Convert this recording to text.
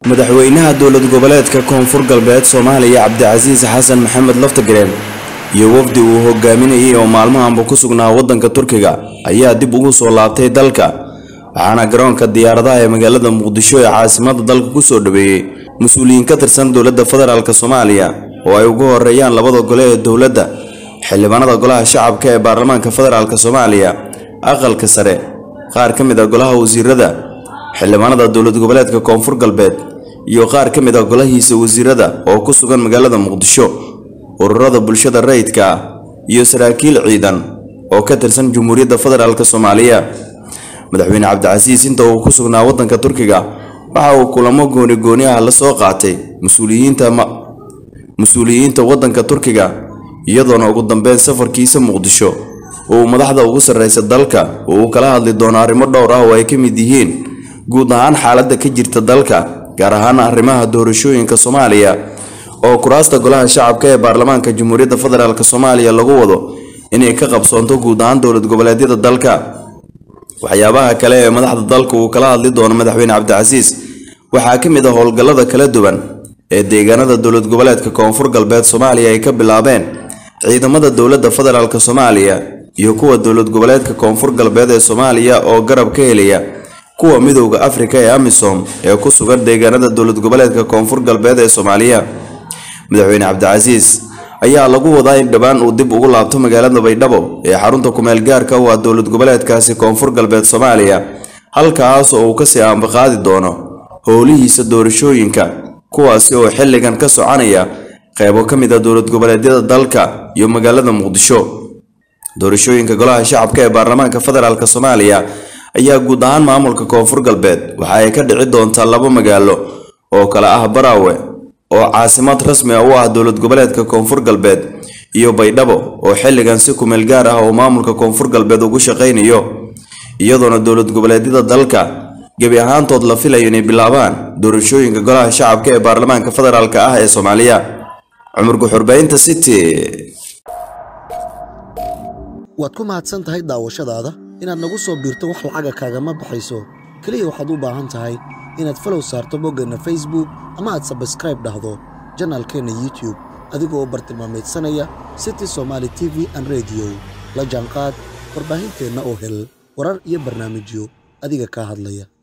madaxweynaha dowlad goboleedka koonfur galbeed soomaaliya cabdicasiis xasan maxamed laftagareen iyo wafdi uu hogaaminayay oo maalmahanba ku sugnaa waddanka turkiga ayaa dib ugu soo laabtay dalka waxaana garoonka diyaaradaha ee magaalada muqdisho ee caasimada dalka kusoo dhaweeyey mas-uuliyiin ka tirsan dowladda federaalk soomaaliya oo ay ugu horeeyaan labada gole ee dowladda xildhibaanada golaha shacabka ee baarlamaanka federaalk soomaaliya aqalka sare qaar ka mid a golaha wasiirada xildhibaanada dowlad goboleedka koonfur galbeed iyo qaar ka mid a golahiisa wasiirada oo ku sugan magaalada muqdisho ururada bulshada rayidka ah iyo saraakiil ciidan oo ka tirsan jamhuuriyadda federaalk soomaaliya madaxweyne cabdicasiis inta uu ku sugnaa waddanka turkiga waxa uu kulamo gooni gooni ah la soo qaatay mas-uuliyiinta mas-uuliyiinta waddanka turkiga iyadoona ugu dambeyn safarkiisa muqdisho uu madaxda ugu sarreysa dalka uu kala hadli doono arrimo dhowr ah oo ay ka mid yihiin guud ahaan xaaladda ka jirta dalka gaar ahaan arrimaha doorashooyinka soomaaliya oo kuraasta golaha shacabka ee baarlamaanka jamhuuriyadda federaalk soomaaliya lagu wado inay ka qabsoonto guud ahaan dowlad goboleedyada dalka waxyaabaha kale ee madaxda dalka uu kala hadli doono madaxweyne cabdicasiis waxaa ka mid ah howlgallada kala duwan ee deegaanada dowlad goboleedka koonfur galbeed soomaaliya ay ka bilaabeen ciidamada dowladda federaalk soomaaliya iyo kuwa dowlad goboleedka koonfur galbeed ee soomaaliya oo garab ka helaya kuwa midowda afrika ee amisom ee ku sugan deegaanada dowlad goboleedka koonfur galbeed ee soomaaliya madaxweyne cabdicasiis ayaa lagu wadaa in dhowaan uu dib ugu laabto magaalada baydhabo ee xarunta kumeel gaarka u ah dowlad goboleedkaasi koonfur galbeed soomaaliya halkaas oo uu kasii aanbaqaadi doono howlihiisa doorashooyinka kuwaasi oo xilligan ka soconaya qeybo ka mid a dowlad goboleedyada dalka iyo magaalada muqdisho doorashooyinka golaha shacabka ee baarlamaanka federaalk soomaaliya ayaa guud ahaan maamulka koonfur galbeed waxa ay ka dhici doontaa laba magaalo oo kale ah baraawe oo caasimad rasmi ah u ah dowlad goboleedka koonfur galbeed iyo baydhabo oo xilligan si kumeel gaar ah oo maamulka koonfur galbeed ugu shaqaynayo iyadoona dowlad goboleedyada dalka gebi ahaantood la filayo inay bilaabaan doorashooyinka golaha shacabka ee baarlamaanka federaalk ah ee soomaaliya cumar guxurbaynta city waad ku mahadsan tahay daawashadaada inaad nagu soo biirto wax lacaga kaagama baxayso keliya waxaad u baahan tahay inaad falow saarto boggeenna facebook ama aad sabskraib dhahdo janaalkeenna youtub adigoo bartilmaameedsanaya city somaali t v an rediyo la jaanqaad warbaahinteenna oo hel warar iyo barnaamijyo adiga kaa hadlaya